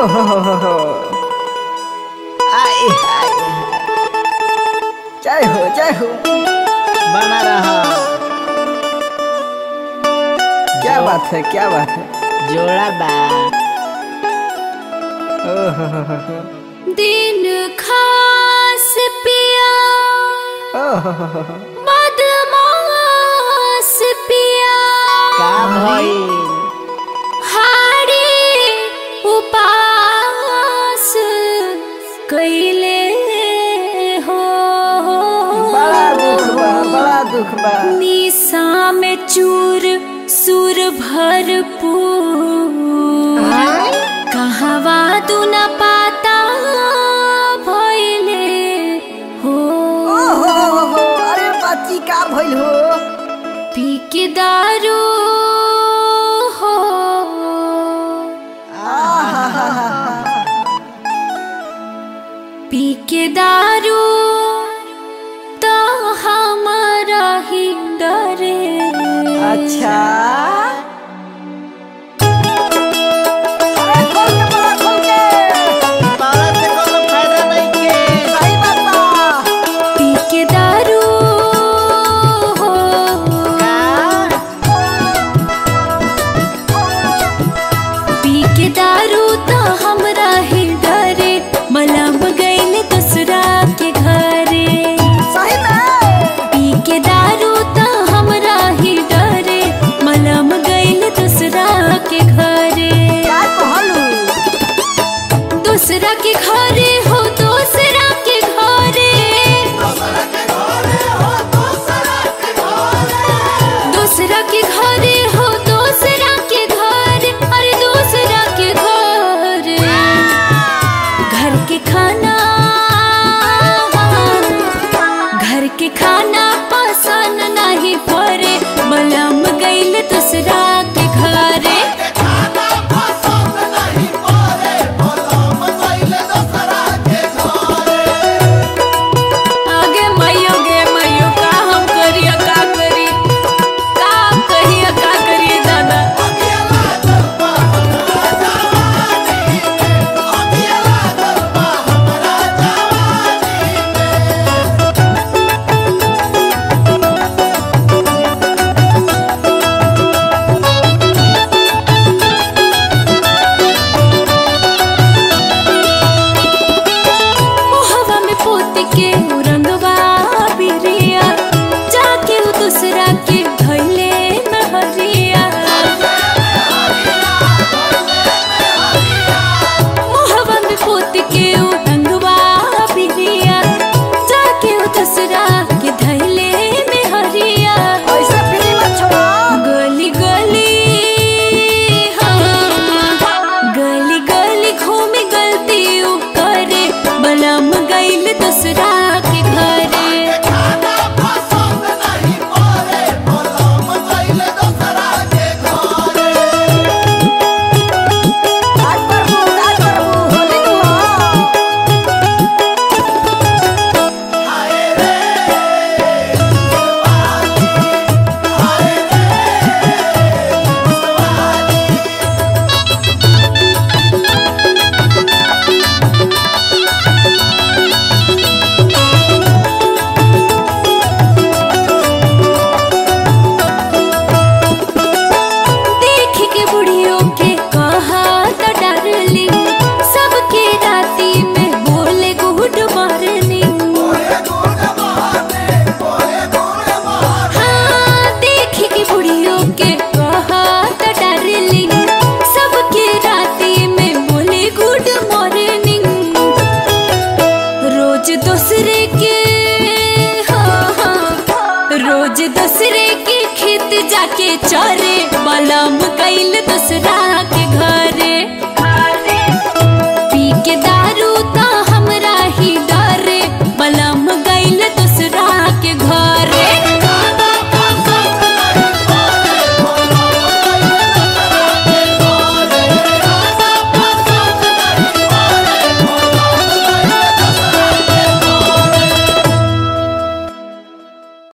हो हो हो हो आए हाय जय हो जय हो बना रहा क्या बात है क्या बात है जोड़ा बा ओ हो हो हो हो दिन खास पिया ओ हो हो हो हो बदमाश पिया का भइल हारी उपास कैले हो बड़ा दुख बा बड़ा दुख बा निशा में चूर सुर भरपूर कहवा तू न पाता भइले हो ओ हो हो हो हो अरे बाची का भइल हो पी के दारू हो पी के दारू तो हमारा ही डरे अच्छा अरे खोल के बड़ा खोल के ताला से कोनो फायदा नहीं के सही बात बा पी के दारू हो पी के दारू तो हमरा ही डरे मलम गइल दूसरा के घरे सही में पी के दारू तो हमरा ही डरे मलम गइल दूसरा के घरे क्या कहलू दूसरा के घरे हो दूसरा के घरे दूसरा के घरे हो दूसरा के घर अरे दूसरा के घर घर के खाना घर के खाना पसंद नहीं पड़े मलम गइल दूसरा के घरे आगे मैयो गे मैयो का हम करिया का करी का कहिया का करिए दादा मोहवा में पोत के उ रंगवा बिरिया जाके उ दूसरा के धइले नहरिया मोहवा में पोत के उ रंगवा बिरिया जाके उ दूसरा के धइले मेहरिया ऐसे फ्री मत छोड़ो गली गली हाँ गली गली घूमी गलती उ करे बलम गइल दूसरा के घरे आज प्रभु आज प्रभु होली नु हो देख के बुढ़ियों के कहा तो डरली सबके राती में बोले गुड मॉर्निंग हाँ देख के बुढ़ियों के कहा तो डरली सबके राती में बोले गुड मॉर्निंग रोज दूसरे के हाँ हाँ रोज दूसरे के खेत जाके चर